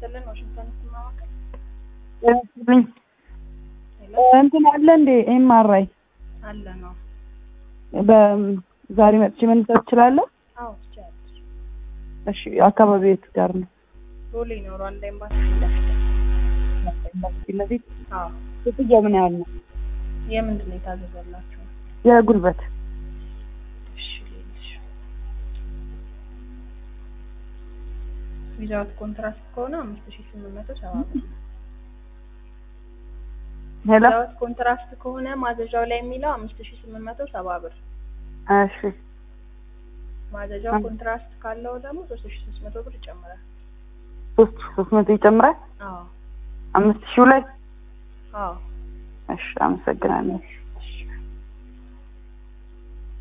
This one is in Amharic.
ይስጥልን። ዋሽንግተን ስማማከል ጤናይስጥልኝ እንትን አለ እንዴ ኤምአርአይ አለ ነው። በዛሬ መጥቼ መነሳት እችላለሁ? አዎ ትችያለሽ። እሺ አካባቢ የት ጋር ነው? ሮሌ ነው ሩዋንዳ ኤምባሲ ፊት ለፊት። ፊት ለፊት አዎ ክፍያ ምን ያህል ነው? የምንድን ነው የታዘዘላችሁ? የጉልበት እሺ ልልሽ ዊዛውት ኮንትራክት ከሆነ አምስት ሺህ ስምንት መቶ ሰባ ብር ነው። ሄሎ ዊዛውት ኮንትራክት ከሆነ ማዘዣው ላይ የሚለው አምስት ሺህ ስምንት መቶ ሰባ ብር እሺ ማዘዣው ኮንትራክት ካለው ደግሞ ሶስት ሺህ ሶስት መቶ ብር ይጨምራል። ሶስት ሶስት መቶ ይጨምራል አዎ አምስት ሺው ላይ አዎ እሺ አመሰግናለሁ